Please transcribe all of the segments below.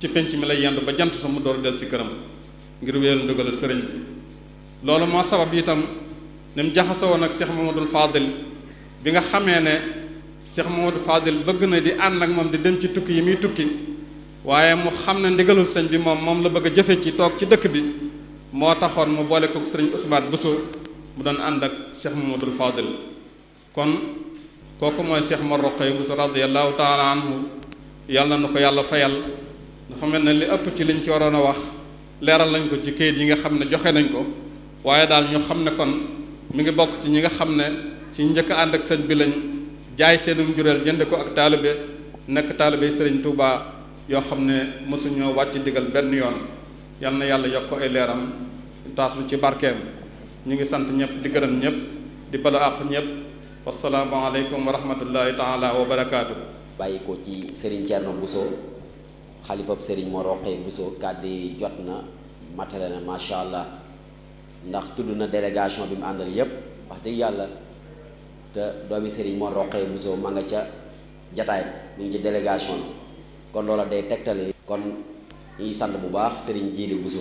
ci penc mi lay yendu ba jant sa mu door del si këram ngir wéyal ndugalal sëriñ bi loolu moo sabab itam ni mu jaxasoo woon ak Cheikh Mamadou Fadil bi nga xamee ne Cheikh Mamadou Fadil bëgg na di ànd ak moom di dem ci tukki yi muy tukki waaye mu xam ne ndigalul sëñ bi moom moom la bëgg a jëfe ci toog ci dëkk bi moo taxoon mu boole ko sëriñ Ousmane Bousso mu doon ànd ak Cheikh Mamadou Fadil kon kooku mooy Cheikh Mor Roqay Bousso radiyallahu taala anhu yàlla na ko yàlla fayal dafa mel ne li ëpp ci liñ ci waroon a wax leeral nañ ko ci kayit yi nga xam ne joxe nañ ko waaye daal ñu xam ne kon mi ngi bokk ci ñi nga xam ne ci njëkk ànd ak sëñ bi lañ jaay seenum jureel jënd ko ak taalibe nekk taalibe sëriñ Touba yoo xam ne mosuñoo wàcc digal benn yoon yal na yàlla yokk ko ay leeram taas lu ci barkeem ñu ngi sant ñëpp di gërëm ñëpp di bala àq ñëpp wasalaamu aleykum wa rahmatullahi taala wa barakaatu. bàyyi ko ci Serigne Thierno Bousso xalifab Serigne Mor Roqee Bousso kàddu yi jot na matale na macha allah ndax tudd na délégation bi mu àndal yépp wax dëgg yàlla te doomi Serigne Mor Roqee Bousso ma nga ca jataay mu ngi ci délégation bi kon loola day tegtale kon ñuy sant bu baax Serigne Djili Bousso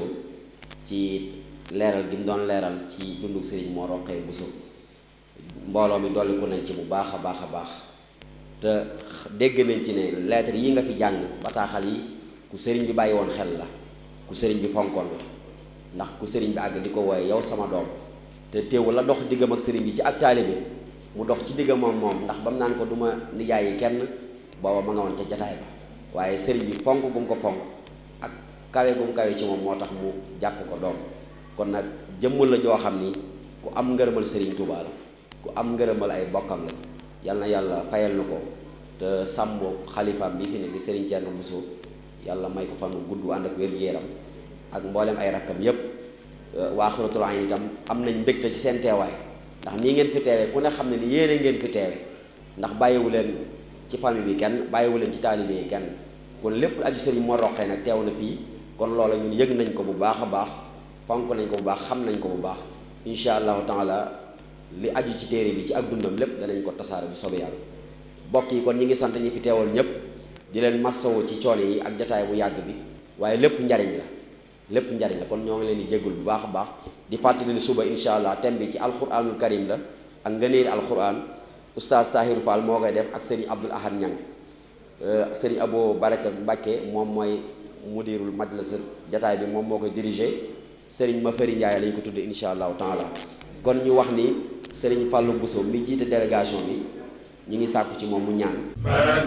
ci leeral gi mu doon leeral ci dundu Serigne Mor Roqee Bousso mbooloo mi dolliku nañ ci bu baax a baax a baax te dégg nañ ci ne lettre yi nga fi jàng bataaxal yi ku sëriñ bi bàyyi woon xel la ku sëriñ bi fonkoon la ndax ku sëriñ bi àgg di ko wooye yow sama doom te teewul la dox diggam ak sëriñ bi ci ak taalibe mu dox ci diggam moom moom ndax ba mu naan ko du ma nijaay yi kenn booba ma nga woon ca jataay ba waaye sëriñ bi fonk gu mu ko fonk ak kawe gu mu kawe ci moom moo tax mu jàppe ko doom kon nag jëmmul la joo xam ni ku am ngërëmal sëriñ Tuubaa la ku am ngërëmal ay bokkam la yal na yàlla fayal na ko te sàmm xalifaam bi fi ne di Serigne Thierno Bousso yàlla may ko fan gudd ànd ak wér-gu-yaram ak mboolem ay rakkam yépp waa Xuratul Ayn itam am nañ mbégte ci seen teewaay ndax nii ngeen fi teewe ku ne xam ne ni yéene ngeen fi teewe ndax bàyyiwu leen ci famille bi kenn bàyyiwu leen ci taalibe yi kenn kon lépp aju Serigne Mor Roqee nag teew na fii kon loola ñun yëg nañ ko bu baax a baax fonk nañ ko bu baax xam nañ ko bu baax incha allahu taala li aju ci téere bi ci ak dundam lépp danañ ko tasaare bu soobee yàlla bokk yi kon ñi ngi sant ñi fi teewal ñëpp di leen massawu ci coono yi ak jataay bu yàgg bi waaye lépp njariñ la lépp njariñ la kon ñoo ngi leen di jéggul bu baax a baax di fàttali ni suba incha allah thème bi ci alquranul karim la ak ngëneeli alquran oustaz Tahiru Fall moo koy def ak sëriñ Abdul Ahad Ñang sëriñ Abo Baraka Mbàkke moom mooy mudirul majlis jataay bi moom moo koy dirigé sëriñ Mafari Njaay lañ ko tudde incha allahu taala kon ñu wax ni sëriñ Fallou Bousso mi jiite délégation bi ñu ngi sàkku ci moom mu ñaan